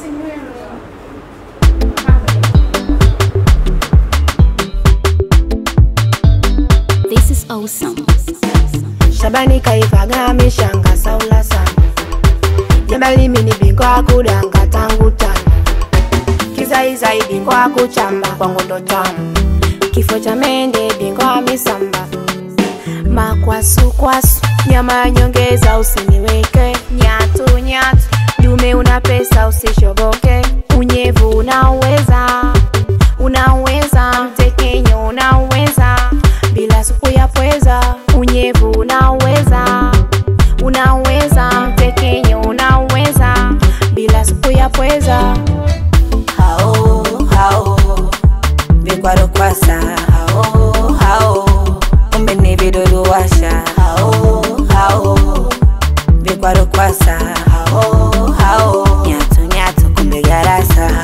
This is awesome. Shabani kaivaga mishanga saula sana Jabali mini bingwa kudanga tangu tano Kizaizai bingwa kuchamba kwangu ndo tamu Kifo cha mende bingwa misamba Makwasu kwasu nyama ya nyongeza usiniweke Nyatu nyatu dume una pesa usishoboke Unyevu unaweza unaweza mtekenyo unaweza bila supu ya pweza unyevu unaweza unaweza mtekenyo unaweza bila supu ya pweza hao hao vikwaro kwasa hao hao kumbe ni vidudu washa hao hao vikwaro kwasa hao hao nyatu nyatu kumbe garasa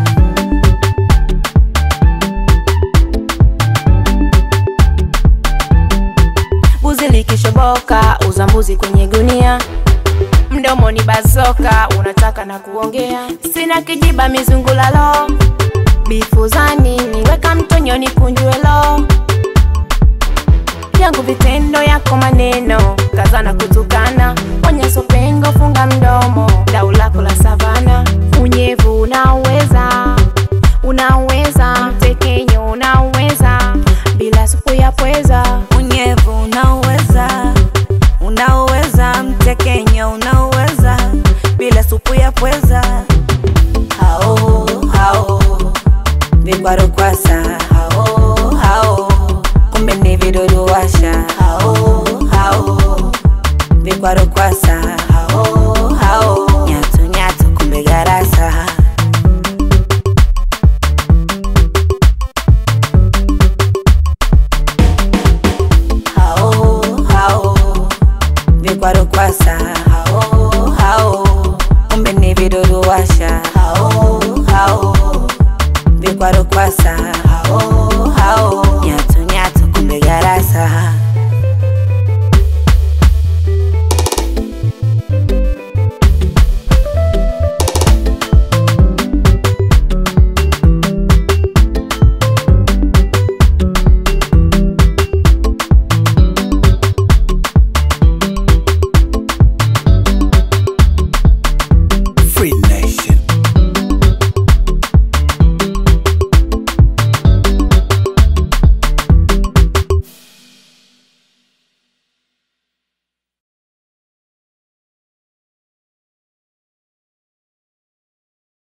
buzi likishoboka uza mbuzi kwenye gunia mdomo ni bazoka unataka na kuongea sina kijiba mizungulalo bifuzani niweka mtonyoni kunjuelo yangu vitendo yako maneno kazana kutukana onyeso pengo funga mdomo dau lako la savana unyevu unaweza unaweza mtekenyo unaweza bila supu ya pweza unyevu unauweza unauweza mtekenyo unauweza bila supu ya pweza hao hao vikwaro kwasa